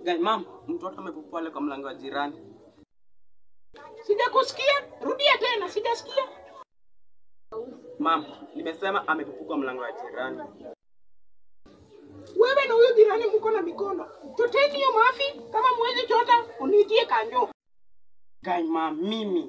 Gai, mam, mtoto amepupua pale kwa mlango wa jirani. Sijakusikia, rudia tena, sijasikia. Mam, nimesema amepupua kwa mlango wa jirani. Wewe na huyo jirani mko na mikono. Choteni hiyo mafi, kama mwezi chota, uniitie kanjo. Gai, mam, mimi.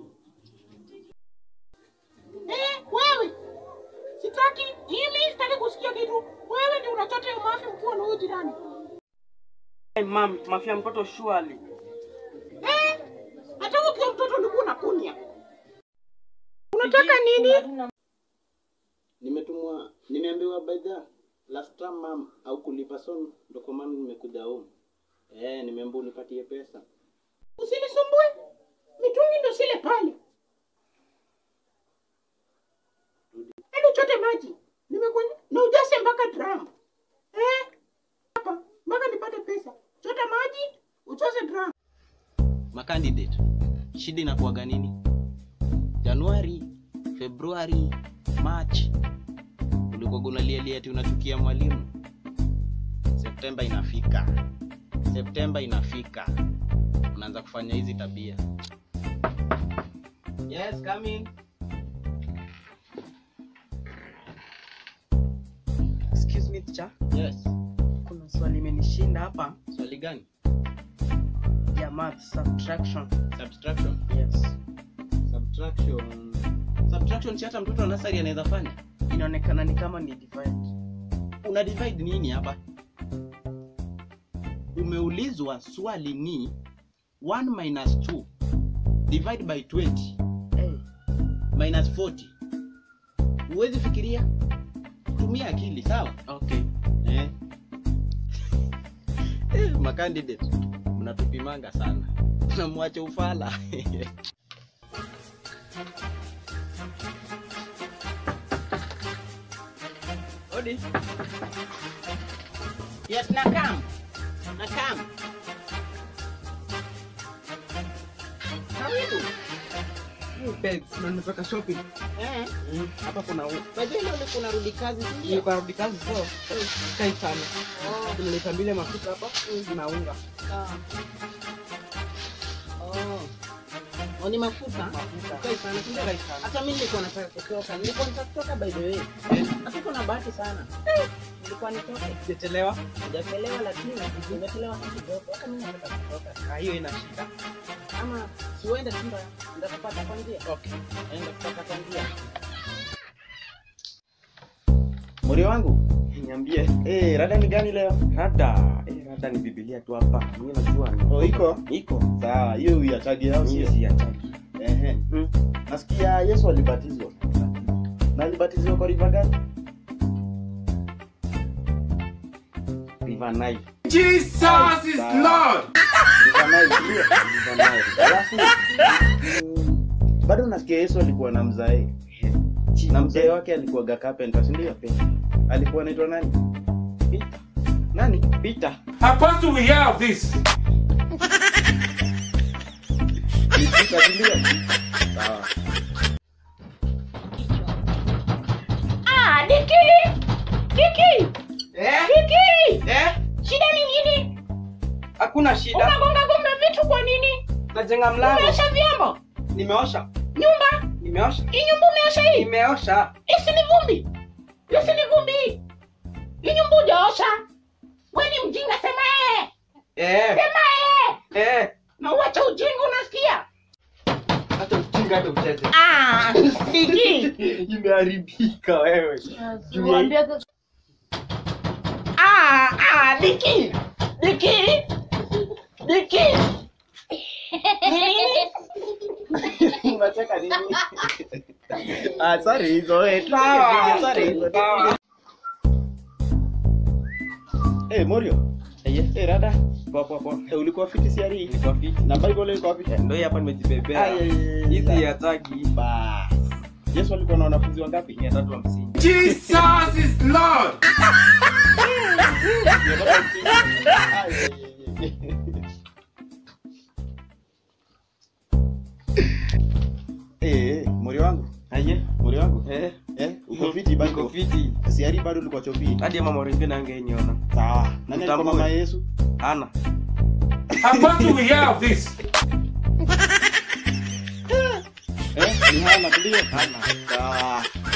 Eh, wewe. Sitaki, mimi sitaki kusikia kitu. Wewe ndio unachota hiyo mafi mkiwa na huyo jirani. Gai, mam, mafia mtoto shwali. Eh, hata ukiwa mtoto ulikuwa unakunya. Unataka nini? Nimetumwa, nimeambiwa by the last time mam au kulipa so ndo kwa maana nimekuja home. Eh, nimeambiwa unipatie pesa. Usinisumbue. Mitungi ndio sile pale. Hebu chote maji. Nimekuja na ujase mpaka drum. Eh? Hapa mpaka nipate pesa. Chota maji, uchoze drum. Makandidate, shida inakuwaga nini? Januari, Februari, March ulikuwa unalialia ati unachukia mwalimu. Septemba inafika, Septemba inafika, unaanza kufanya hizi tabia. Yes, come in. Excuse me, teacher. Yes. Kuna swali imenishinda hapa Swali gani? ya math subtraction. Subtraction. Yes. Subtraction. Subtraction si hata mtoto wa nasari anaweza fanya. Inaonekana ni kama ni divide. Una divide nini hapa? Umeulizwa swali ni 1 minus 2 divide by 20 Hey, minus 40. Huwezi fikiria? Tumia akili, sawa? okay. Eh. Eh, makandidate mnatupimanga sana. Mnamwacha ufala. Odi. Yes, nakam. Nakam. Karibu. Na nimetoka shopping. Eh. Hapa kuna Bajeni ule kuna rudi kazi si ndio? nilikuwa narudi kazi so kai sana. Nimelipa bile mafuta hapa na unga. Oh. Oh, ni mafuta? Mafuta. Kai sana, si ndio? Kai sana. Hata mimi nilikuwa nataka kutoka. Nilikuwa nataka kutoka by the way. Hatuko na bahati sana. Nilikuwa nitoke. Sijachelewa. Sijachelewa lakini nimechelewa kidogo. Hata mimi nataka kutoka. Ah, hiyo ina shida. Ama siuende tu ndo ndakupata kwa njia. Okay. Enda kupata kwa njia. Mori wangu, Niambie. eh, rada ni gani leo? Rada. Eh, rada ni Biblia tu hapa. Mimi najua. Oh, iko Iko. sawa. Hiyo uyachagi au Mimi sio? si achaki. Ehe. Mm. Nasikia Yesu alibatizwa. Na alibatizwa kwa river gani? River Nile. Jesus is Lord. River Nile, ndio. River Nile. Alafu mm, bado nasikia Yesu alikuwa na mzae na mzee wake alikuwa carpenter, si ndio? Alikuwa anaitwa nani? Peter. Nani? Peter. Apostle, we hear of this. Peter, si ndio? Sawa. Ah, Diki! Diki! Eh? Diki! Eh? Shida ni nini? Hakuna shida. Unagonga gonga vitu kwa nini? Najenga mlango. Umeosha vyombo? Nimeosha. Nyumba? Nimeosha. Hii nyumba umeosha hii? Nimeosha. Hii si ni vumbi? Hii si ni vumbi hii? Hii nyumba hujaosha? Wewe ni mjinga sema eh. Eh. Sema eh. Eh. Na uache ujinga unasikia? Hata ujinga hata ucheze. Ah, Diki. Imeharibika wewe. Juu ya- Ah, ah, Diki. Diki. Diki. Unacheka nini? Ah, sorry hizo. Eh, Sawa. sorry hizo. Sawa. Eh, Morio. Eh, Eh, rada. poa poa poa. Eh, ulikuwa fiti siari? Niko fiti. Na Bible iko wapi? Eh, Ndio hii hapa nimejibebea. Ai, ai, ai, Hizi ai. hataki. Bas. Yesu alikuwa na wanafunzi wangapi? 350. Jesus is Lord. Eh, eh, Morio wangu. Aje? Morio wangu. Eh. Eh, uko fiti Niko bado. fiti. Siari bado ulikuwa chopi. Hadi mama wengine angeniona. Sawa. Nani alikuwa Mtambue. mama Yesu? Ana. Apostle will hear of this. Eh, ni hana ndio? Hana. Sawa.